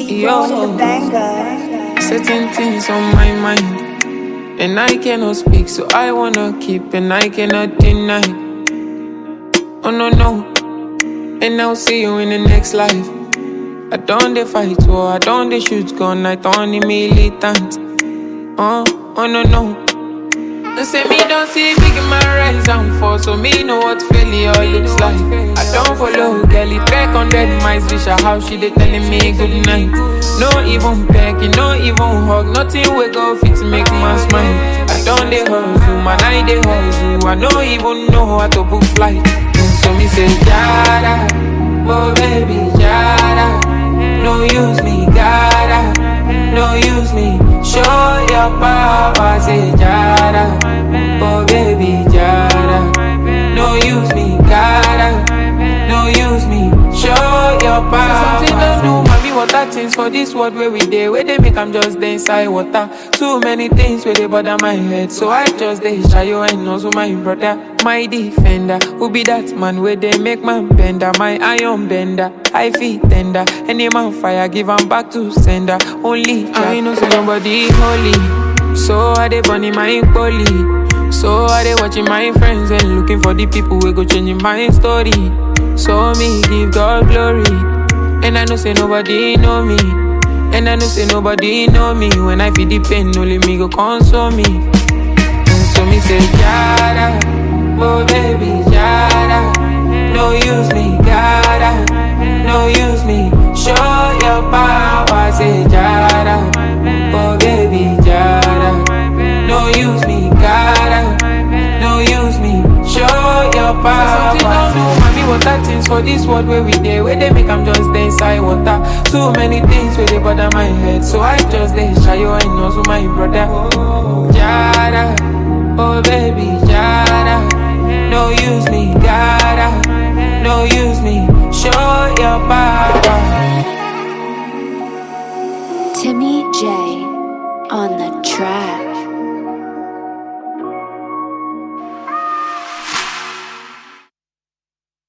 Yo, certain things on my mind, and I cannot speak, so I wanna keep, and I cannot deny. Oh no no, and I'll see you in the next life. I don't dey fight war, I don't dey shoot gun, I don't dey militant. Oh, oh no no. They say me don't see big in my rise and fall, so me know what failure looks like. I don't follow Kelly back on that mice, bitch. How she they telling me good night. No even pecking, no even hug, nothing we go fit to make man smile. I don't dey hustle, man, I dey hustle. I don't even know how to book flight. So me say, Jada, oh baby, Jada. No use me, gotta, no use me. Show your power, say Jada, oh baby, Jada. No use me, gotta, no use me. Show your power. Something don't do, mommy, water things for this world where we dey, where they make I'm just dey inside water. Too many things where they bother my head, so I just dey shy you and also my brother, my defender. Who be that man where they make man bender, my iron bender. I feel tender, any man fire give 'em back to sender. Only I know say nobody holy, so I dey burning my poly. So I dey watching my friends and looking for the people who go changing my story. So me give God glory, and I know say nobody know me. And I know say nobody know me When I feel the pain, only me go console me And so me say, Jada Oh baby, Jada No use me, gotta No use me Show your power, say Jada Oh baby, Jada No use me, gotta No use me Show your power Something don't do, mommy, water things for this world where we dey Where they make I'm just dey inside water Too many things where they bother my head So I just dey shy you and also my brother Jada, oh baby, Jada No use me, gotta No use me, show your power Timmy J on the track.